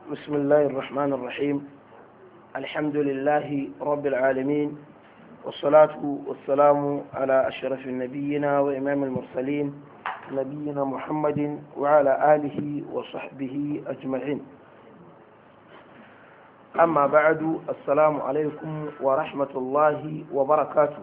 بسم الله الرحمن الرحيم الحمد لله رب العالمين والصلاة والسلام على أشرف النبيين وإمام المرسلين نبينا محمد وعلى آله وصحبه أجمعين أما بعد السلام عليكم ورحمة الله وبركاته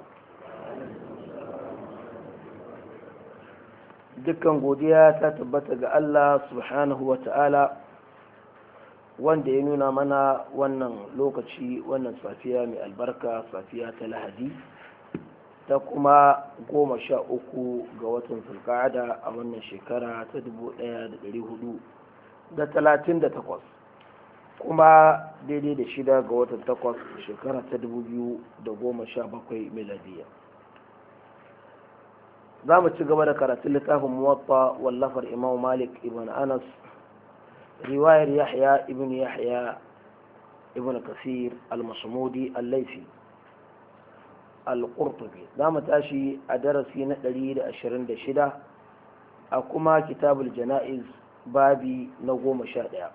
dukkan godiya ta tabbata ga Allah subhanahu wa ta'ala wanda ya nuna mana wannan lokaci wannan safiya mai albarka safiya ta lahadi ta kuma goma sha uku ga watan zulka'ada a wannan shekara ta dubu ɗaya da ɗari hudu da talatin da takwas kuma daidai da shida ga watan takwas shekara ta dubu biyu da goma sha bakwai miladiya za mu ci gaba da karatun littafin muwatta wallafar imam malik ibn anas riwayar yahya ibn yahya ibn kasir al-masmudi al-laifi al-qurtubi za mu tashi a darasi na 126 a kuma kitabul jana'iz babi na goma sha ɗaya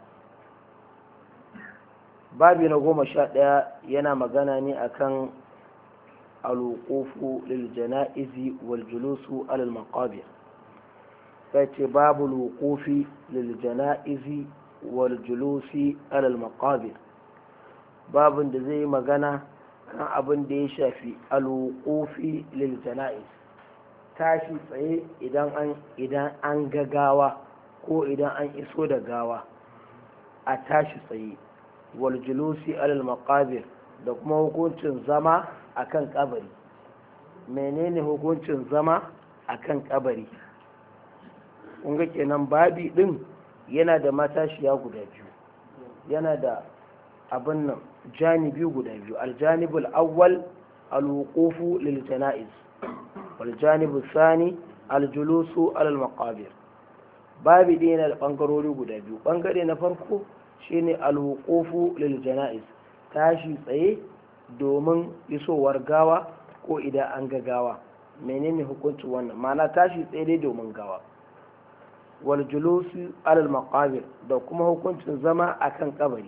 babi na goma sha ɗaya yana magana ne akan الوقوف للجنائز والجلوس على المقابر فاتي باب الوقوف للجنائز والجلوس على المقابر باب da zai magana kan abin da ya shafi alwuqufi lil jana'iz tashi tsaye idan an idan an ga gawa ko idan an iso da gawa a tashi tsaye wal julusi alal maqabir da kuma hukuncin zama a kan kabari menene hukuncin zama a kan kabari ga kenan babi din yana da matashiya guda biyu yana da abin nan janibi guda biyu aljanibul awwal alwuqufu lil janaiz wal janibu sani aljulusu alal maqabir babi din yana da bangarori guda biyu bangare na farko shine alwuqufu lil janaiz tashi tsaye domin isowar gawa ko idan an ga gawa menene hukuncin wannan ma'ana tashi tsaye dai domin gawa wal julusi alal maqabir da kuma hukuncin zama akan kabari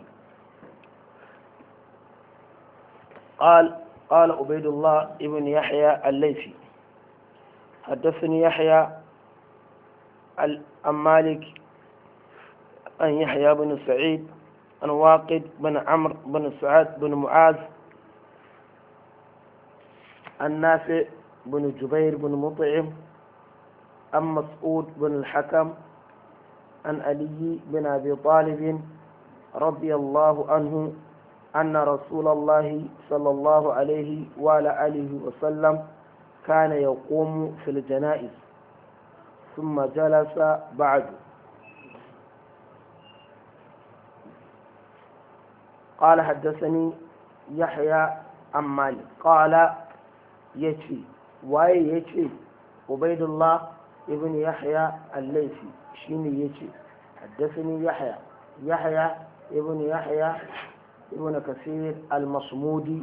قال قال عبيد الله ابن يحيى الليثي حدثني يحيى عن مالك عن يحيى بن سعيد عن واقد بن عمرو بن سعد بن معاذ عن نافع بن جبير بن مطعم عن مسعود بن الحكم عن علي بن ابي طالب رضي الله عنه ان رسول الله صلى الله عليه وعلى اله وسلم كان يقوم في الجنائز ثم جلس بعد قال حدثني يحيى عن مالك قال يتي واي يتي عبيد الله ابن يحيى الليثي شيني يتي حدثني يحيى يحيى ابن يحيى ابن كثير المصمودي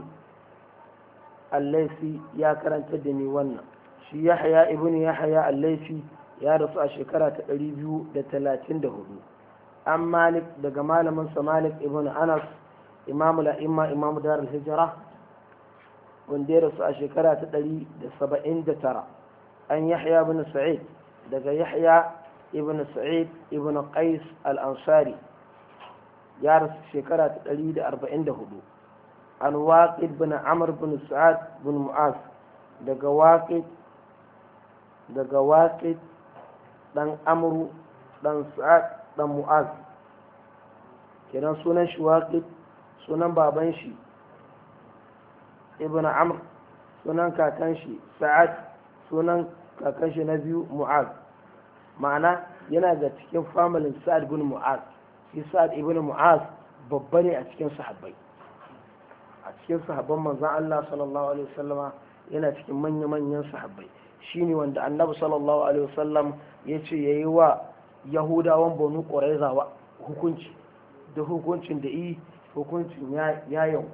الليثي يا كرنت دني wannan shi yahya ibn yahya al-laythi ya rasu a shekara ta 234 an malik daga malamin sa malik ibn anas imamu la'imma imamu darul hijira wanda ya rasu a shekara ta ɗari da saba'in da tara an yahya ibn sa'id daga yahya ibn sa'id ibn qais al-ansari ya rasu shekara ta ɗari da arba'in da hudu an waƙid bin amr bin sa'ad bin mu'az daga waƙid daga waƙid ɗan amru ɗan sa'ad ɗan mu'az kenan sunan shi waƙid sunan baban shi ibn amr sunan kakan shi sa'ad sunan kakan shi na biyu mu'az ma'ana yana ga cikin familin sa'ad ibn mu'az shi sa'ad ibn mu'az babba ne a cikin sahabbai a cikin sahabban manzon Allah sallallahu alaihi wasallama yana cikin manya-manyan sahabbai shine wanda annabi sallallahu alaihi wasallam ya ce yayi wa yahudawan banu quraiza hukunci da hukuncin da yi hukuncin ya yanku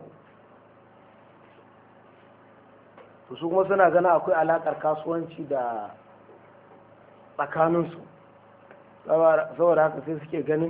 su kuma suna gana akwai alakar kasuwanci da tsakaninsu saboda haka sai suke ganin